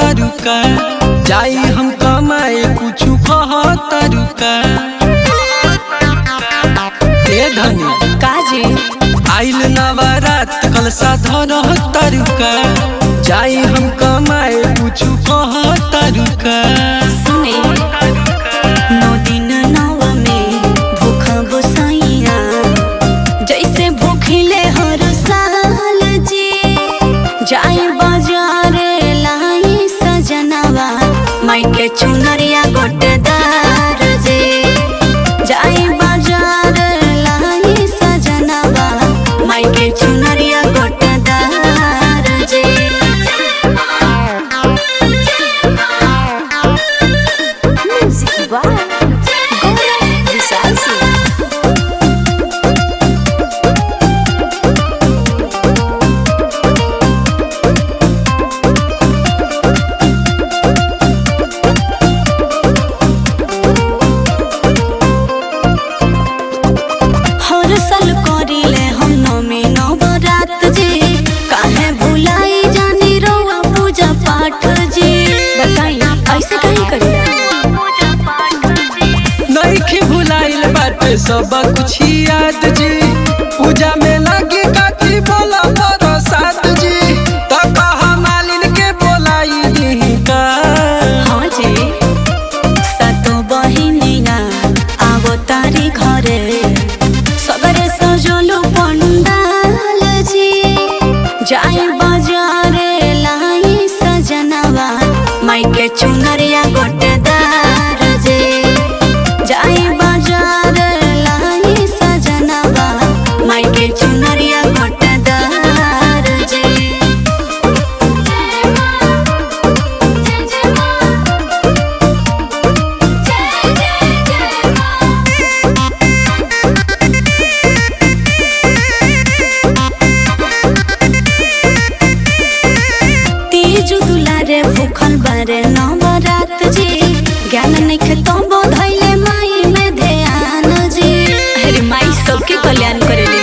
तरुका जाई हम कमाए कुछ कह तरुका ए धनी काजी आइल नवरात कलसा धर तरुका जाई हम कमाए कुछ कह तरुका सुने नौ दिन नव में भूख गोसाइया जैसे भूखिले हर साल जी जाई बाजारे लाई सजनवा माई के चुनरिया गोटेदार जे जाई बाजार लाई सजनवा माई के चुनरिया गोटेदार जे Music by Gaurav Visasi. हर साल करिले हम नमी नवरात जी काहे भुलाई जानी रउआ पूजा पाठ जी बताई ऐसे काहे करिला नइखे भुलाइल बाटे सब कुछ याद जी पूजा में लगी काठी बोला प्रसाद जी त कहा मालिन के बोलाई दी का हाँ जी सातो बहिनिया आवो तारी घरे सगरे सजलो पंडाल जी जाई बाजारे लाई सजनवा माई के चुनरिया गोटेदार जे जाई बाजार लाई सजनवा माई के चुनरिया गोटेदार जे तीज दुलारे भूखल बारे नवरात जी ज्ञान नइखे तो बोधैले माई में ध्यान जी अरे माई सबके कल्याण करेले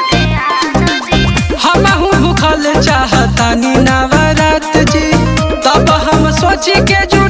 हमहू भूखल चाहतानी नवरात जी तब हम सोची के जुड़